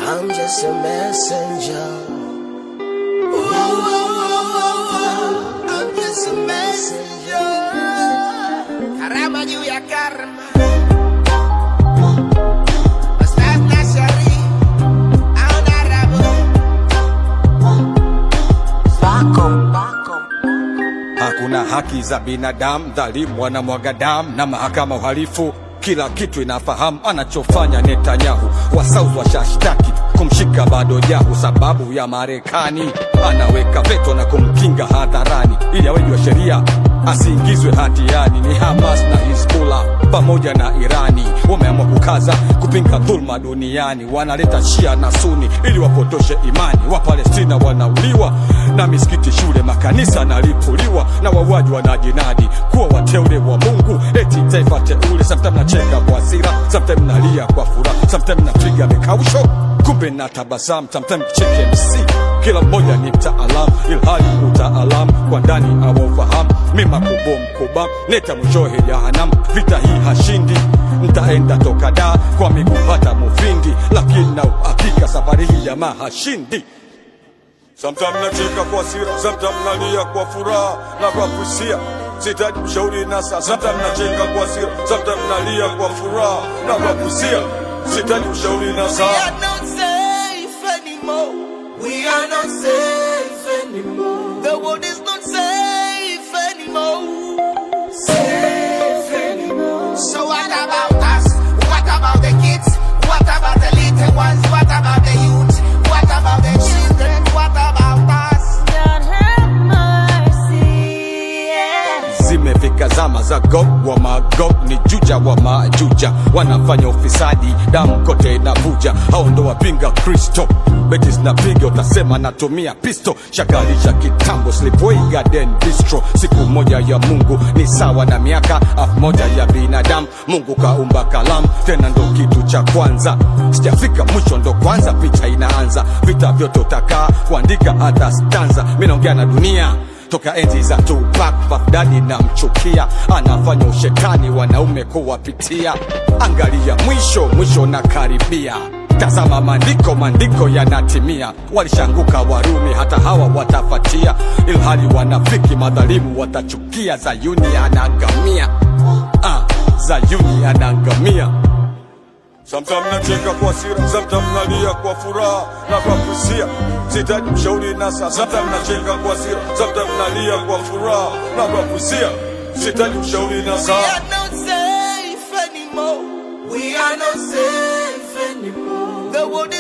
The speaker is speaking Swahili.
I'm just a messenger. I'm just a messenger. Karama juu ya karma. Ustaz Nashari, honorable. Hakuna haki za binadamu, dhalimu wanamwaga damu na mahakama uhalifu kila kitu inafahamu anachofanya Netanyahu. Wasaudi washashtaki kumshika bado jahu, sababu ya Marekani anaweka veto na kumkinga hadharani ili awejwa sheria asiingizwe hatiani. Ni Hamas na Hizbullah pamoja na Irani wameamua kukaza kupinga dhulma duniani, wanaleta Shia na Suni ili wapotoshe imani. Wapalestina wanauliwa na misikiti, shule, makanisa nalipuliwa na wauaji wanajinadi kuwa wateule wa Mungu, eti taifa teule. Sometimes nacheka kwa hasira, sometimes nalia kwa furaha, sometimes napiga mikausho, kumbe na tabasamu, sometimes cheke MC kila mmoja ni mtaalamu, ilhali utaalamu kwa ndani awaufahamu. Mima kubo mkoba neta mwishohe jahanam, vita hii hashindi, ntaenda toka da kwa miguu hata Mufindi, lakini na uhakika safari hii jamaa hashindi. Sometimes nacheka kwa sira, sometimes nalia kwa furaha na kwa kuhisia sitaji ushauri na sasa. Sometimes nacheka kwa sira, sometimes nalia kwa furaha na kwa kuhisia sitaji ushauri na We sasa. are not safe anymore. We are not safe anymore. The world is not safe anymore. Safe anymore. So what about us? What about the kids? What about the little ones? What about the youth? What about the children? What about us? God have mercy. Yeah. Zimefika zama za Gog wa Magog, ni juja wa majuja, wanafanya ufisadi, damu kote inavuja. Hao ndo wapinga Kristo, beti zinapiga, utasema natumia pisto. Shakalisha kitambo, Slipway Garden Bistro. Siku moja ya Mungu ni sawa na miaka elfu moja ya binadamu. Mungu kaumba kalamu, tena ndo kitu cha kwanza. Sijafika mwisho, ndo kwanza picha inaanza. Vita vyote utakaa kuandika hata stanza. Mimi naongea na dunia toka enzi za Tupac, Baghdadi na mchukia, anafanya ushetani wanaume kuwapitia. Angalia mwisho, mwisho na karibia. Tazama maandiko, maandiko yanatimia. Walishanguka Warumi, hata hawa watafatia, ilhali wanafiki madhalimu watachukia. Zayuni anaangamia, ah, Zayuni anaangamia. Sometimes nacheka kwa hasira, sometimes nalia kwa furaha na kwa kuhisia. Sitaji mshauri na sasa. Sometimes nacheka kwa hasira, sometimes nalia kwa furaha na kwa kuhisia. Sitaji mshauri na We sasa. are not safe anymore. We are not safe anymore. The world